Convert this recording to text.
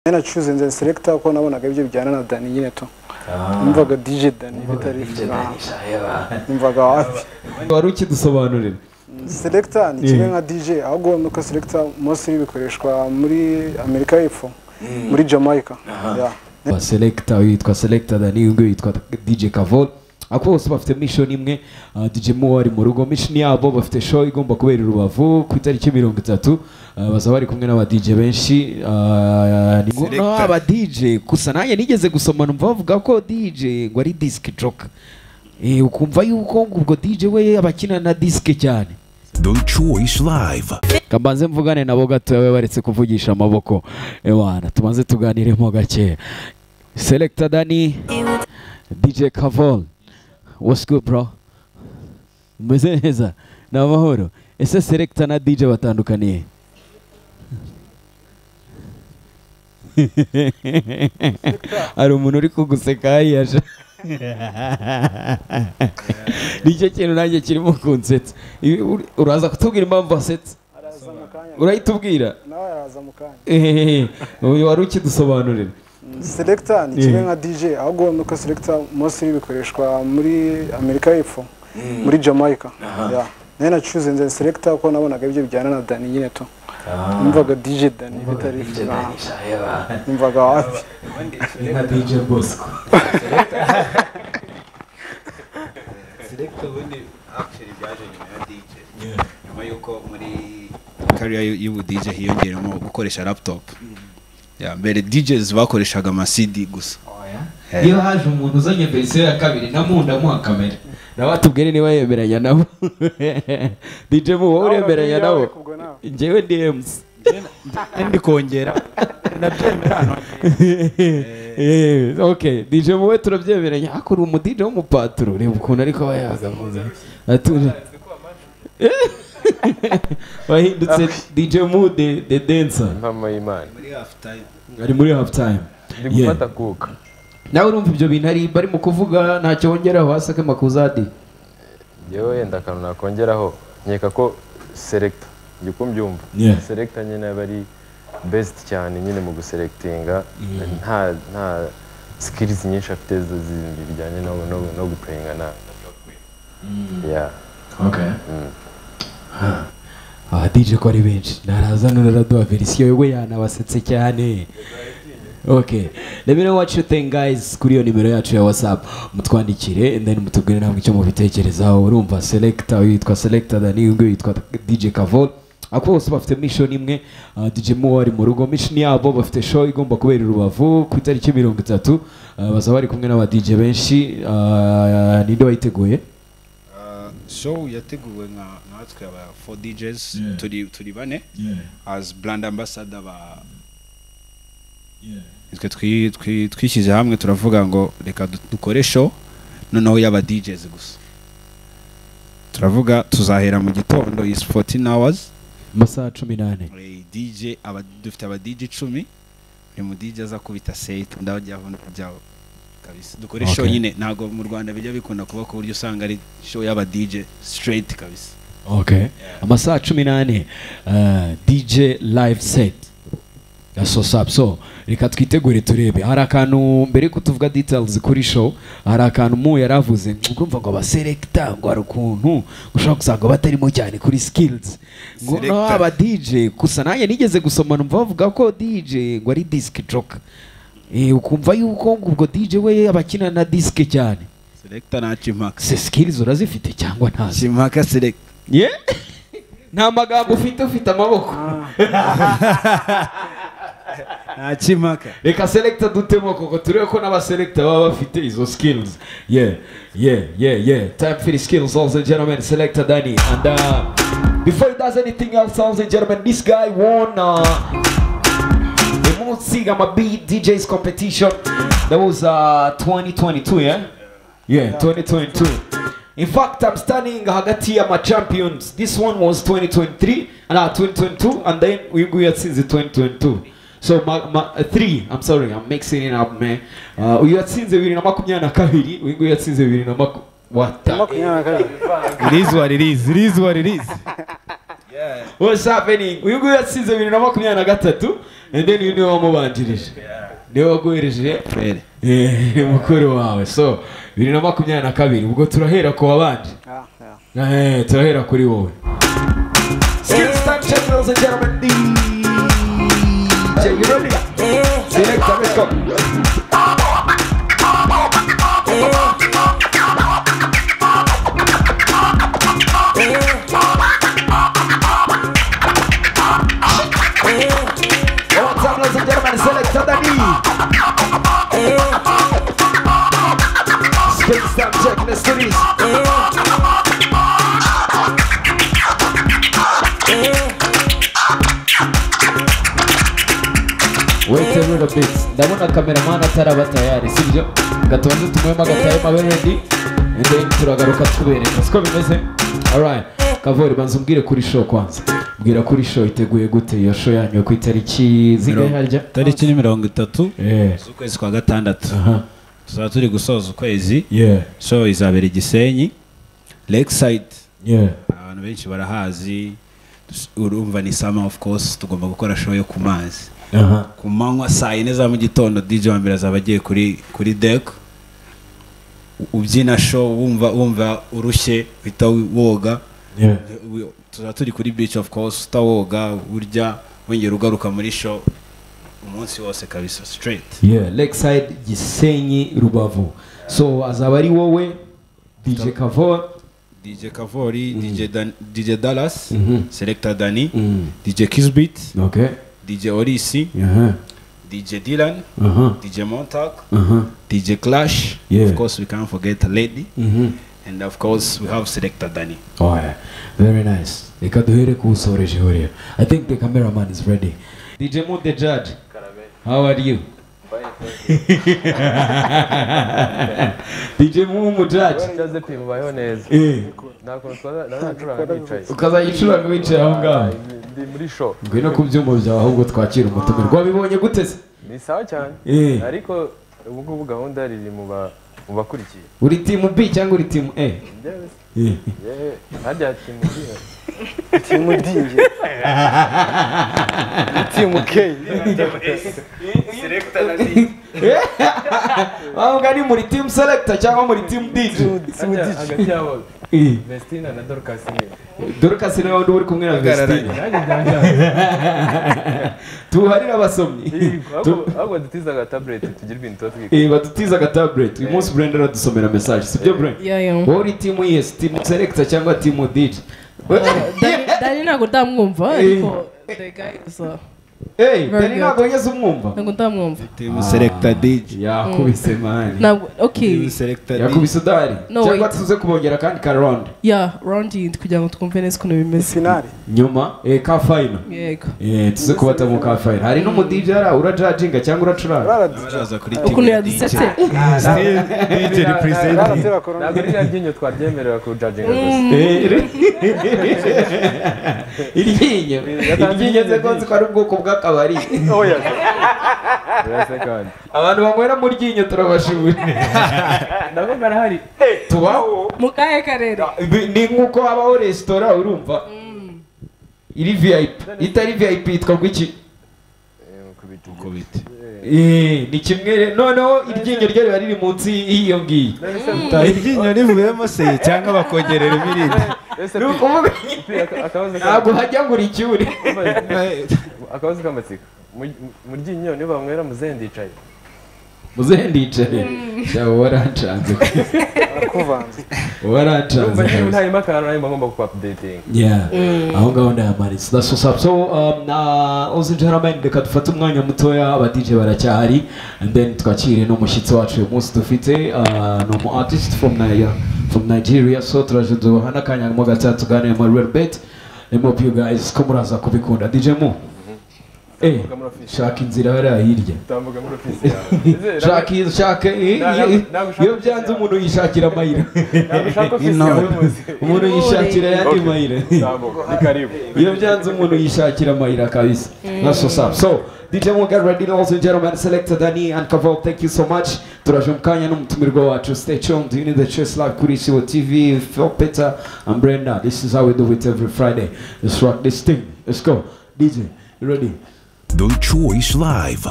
naracuze nze selector kuko nabonaga ibyo bijyana na Dani nyine tu numvaga DJ Dani bitari numvaga wapi wari ukidusobanurira selector ni kimwe nka DJ ahubwo uwo nuko selector mostly bikoreshwa muri Amerika y'Epfo muri Jamaica yeah selecta yitwa selecta dani uyu nguyu yitwa dj kavol ako bose bafite mishoni imwe ah, dj mo ari mu rugo mishoni yabo bafite show igomba kubera i rubavu ku itariki mirongo itatu ah, bazaba bari kumwe n'aba dj benshi ah, ni ngo no, aba dj gusa nanjye nigeze gusoma numva bavuga ko dj ngo ari disc joker Eh, ukumva yuko ngo ubwo dj we aba akina na disc cyane The Choice Live. kambanze mvugane nabo gatoya baretse kuvugisha amaboko ewana tumaze tuganiremo gake selector dani dj kavol what's good bro umeze neza ni amahoro ese selector na dj batandukaniye hari umuntu uri kuguseka hariya sha. nicyo kintu nanjye kirimo kunsetsa Ibi- ur- uraza kutubwira impamvu wasetsa araza mu kanya urahita ubwira nawe araza mu kanya Ehehe, uyu wari ukidusobanurira selector ni Yeah. kimwe nka DJ ahubwo uwo nuko selector mostly bikoreshwa muri Amerika y'Epfo muri Jamaica yeah nari nacuze nze selector kuko nabonaga ibyo bijyana na Dani nyine tu numvaga DJ Dani bitari numvaga wapi nka dj bosco Selector ubundi actually byaje nyuma ya DJ nyuma y'uko muri career y'u- y'ubu DJ hiyongeramo gukoresha laptop Ya, mbere DJs bakoreshaga ama CD gusa Eh. iyo haje umuntu uzanye verisiyo ya kabiri namunda amuha kamera nawe atubwire niba yemeranya nabo dj mu wowe uremeranya nabo Kubwo nawe. njyewe dms ndi kongera Eh, ok dj mu we turabyemeranya ariko uri umudj w'umupaturo reba ukuntu ariko aba yagahuza atuje wahindutse dj mu de de dancer impamo y'imana muri half time ari muri half time ndi Yeah. gufata kuka nawe urumva ibyo bintu ari barimo kuvuga ntacyo wongeraho wasake makuzadi yewe yenda akantu nakongeraho nkeka ko selecta njye uko mbyumva Yeah. selecta nyine aba ari best cyane nyine mu guselectinga nta nta skills nyinshi afite zo- zindi bijyanye no no no guplayinga na yeah abadije ko ari benshi naraza naraduha verisiyo we yanabasetse cyane ok let me know what you think guys kuri iyo nimero yacu ya whatsapp mutwandikire and then mutubwire ntabwo icyo mubitekerezaho urumva selecta uyu yitwa selecta dani uyu nguyu yitwa dj kavol ako bose bafite mission imwe ah, dj mo ari mu rugo mission yabo bafite show igomba kubera i rubavu ku itariki mirongo itatu ah, bazaba bari kumwe n'aba dj benshi ah, ninde wayiteguye Uh, show yateguwe nka natwe aba 4 DJs Yeah. turi turi bane as brand ambassador ba twe twi- twi- twishyize hamwe turavuga ngo reka du- dukore show noneho y'aba DJs gusa turavuga tuzahera mu gitondo is 14 hours amasaha cumi n'ane Eh, DJ aba dufite aba DJ 10 buri mu DJ aza kubita set ndabajya aho ndajyaho kabisa dukore show Okay. nyine ntago mu Rwanda bijya bikunda kuba ku buryo usanga ari show y'aba DJ straight kabisa okay amasaha cumi n'ane eh, dj live set gasosapu so reka twitegure turebe hari akantu mbere yuko tuvuga details kuri show hari akantu mu yari avuze urumva ngo abaserekita ngo hari ukuntu ushobora gusanga batarimo cyane kuri skills ngo no Selector. aba dj gusa nanjye nigeze gusoma numva bavuga ko dj ngo ari disc joker Eh, ukumva yuko ngo ubwo dj we aba akina na disc cyane selector na Chimaka se skills urazifite cyangwa ntazo Chimaka select Yeah? nta magambo ufite ufite amaboko na Chimaka reka selecta dutemo koko turebe ko n'abaselecta baba bafite izo skills yeah yeah yeah yeah time for the skills ladies and gentlemen selecta dani and uh, before he does anything else ladies and gentlemen this guy won uh, the most sigama beat djs competition that was uh, 2022 yeah yeah 2022 in fact i'm standing hagati ya ma champions this one was 2023 and uh, 2022 and then uyu nguyu yatsinze 2022 so ma, ma, uh, three i'm sorry i'm mixing it up man uh, uyu yatsinze bibiri na makumyabiri na kabiri uyu nguyu yatsinze bibiri na maku what the makumyabiri na kabiri irizi wa ririzi irizi wa ririzi what's happening uyu nguyu yatsinze bibiri na makumyabiri na gatatu and then you niwe wamubanjirije niwe waguhereje Fred. eh, mukuru wawe so bibiri na makumyabiri na kabiri ubwo turahera ku babanje Yeah, yeah. Eh, turahera kuri wowe Skills Time Check, ladies and gentlemen. DJ, you ready? Selector, let's go. One more time, ladies and gentlemen, Selector Danny. Skills Time Check, let's do this. Wait a little bit. Ndabona cameraman ataraba tayari, sibyo? Gatonze tumuhema gatayema abe ready. And then turagaruka tubereka. Siko bimeze? Alright. Kavori banza umbwire kuri show kwanza. Mbwira kuri show iteguye gute iyo show yanyu ku itariki zingahe harya? tariki ni mirongo itatu Eh. z'ukwezi kwa gatandatu Aha. tuzaba turi gusoza ukwezi Yeah. show izabera igisenyi lakeside Yeah. abantu benshi barahazi urumva ni summer of course tugomba gukora show yo ku mazi Aha. ku manywa saa yine za mu gitondo dj wa mbere azaba agiye kuri kuri dek ubyina show wumva wumva urushye uhita woga Yeah. We- tuzaba turi kuri beach of course utawoga urya wongera ugaruka muri show umunsi wose kabisa straight Yeah, Lakeside Gisenyi Rubavu. So azaba ari wowe DJ Kavori. dj kavori DJ Dan- dj dallas Mhm. selector dani Mm. dj kisbit Okay. dj orisi Aha. dj dylan Aha. dj montak Aha. dj clash Yeah. of course we can't forget lady Mhm. and of course we have selector dani Oya, very nice. Reka duhere ku usoreje huriya. I think the cameraman is ready. DJ Mood the judge. How are you? DJ Mood the judge. Joseph mubayeho neza Eh, nta kuntu twaza nacuranga nicaye ukaza yicuranga wicaye aho ngaho. ndi muri show Ngwino ku byumba byawe ahubwo twakira umutumirwa. Wabibonye gute se? ni sawa cyane Eh. ariko ubu ngubu gahunda riri mu ba- mu bakurikiye Uri team B cyangwa uri team A? Njyewe se, Eh. yewe, harya timu iriya. timu dingi timu k Ahubwo ni muri team selector cyangwa muri team DJ. timu Harya dingi hagati yabo Eh. vestina na dorcas ni Dorcas niwe wundi uri kumwe na Vestine. nanjye byanjye tuharire abasomyi Tu- ahubwo dutiza aga tablet tugire ibintu tuba twiga Eh, badutiza aga tablet uyu munsi brenda aradusomera message sibyo brenda Yeah, yeah. wowe uri timu yes timu selector cyangwa timu dj Dani- Dani ntabwo ndamwumva ariko the guy gusa Hey, Very dani ntabwo yigeze umwumva ntabwo ndamwumva team selector dj yakubise mani ntabwo okay team selector dj yakubise udari No, cyangwa wait. tuze kubongera kandi ka round yeah round yindi kugira ngo twumve neza ukuntu bimeze finali nyuma eh, ka final yego Eh, tuze kubata mu ka final hari n'umudj ara urajajinga cyangwa uracuranga rara baraza kuri ukuntu team dj yadusetse dj rara represent tera korona ntabwo ririya ryinyo twaryemerera kujajinga gusa Eh, ri- iryinyo iryinyo nze ko nzi ko ari ubwoko bw'akabari urase kandi abantu banywera mu ryinyo turabashimira nabwo barahari tubaho mu kahe karere Ibi- ni nk'uko habaho resitora urumva iri vip itari vip yitwa gwiki kubita Eh, ni kimwe re- noneho iryinyo ryo riba riri munsi y'iyo ngiyo iryinyo rivuyemo se cyangwa bakongerera ibirindi ese Ni ukuvuga akabazo ntabwo hajya ngo uricyure akabazo k'amatsiko Mu- mu ryinyo niyo banywera muzendicaye muzehe ndicaye cyangwa warancanze kuvanze warancanze urumva niba kabisa. ntarimo akantu nari ngomba ku updating Yeah. aho ngaho ndayamanitse that's what's up so um, na uzi gentlemen reka dufate umwanya mutoya aba DJ baracyahari and then twakire n'umushyitsi wacu uyu munsi dufite uh, ni umu artist from Nigeria from Nigeria so turaje duhana akanya mo gatatu tuganemo a little bit let me hope you guys ko muraza kubikunda DJ mu eh shaka inzira hariya hirya utambuka muri ofisi yawe shaka iyo- shaka eh, Na- na- iyo- na- gushaka iyo byanze umuntu yishakira amayira ushaka ofisi yawe muzi umuntu yishakira ayandi mayira utambuka ni karibu iyo byanze umuntu yishakira amayira kabisa that's what's up so DJ Muga ready ladies and gentlemen selector Danny and Kavol thank you so much turaje mu kanya n'umutumirwa wacu stay tuned you need the choice live kuri Isibo TV Phil Peter and Brenda this is how we do it every Friday let's rock this thing let's go DJ you ready The Choice Live.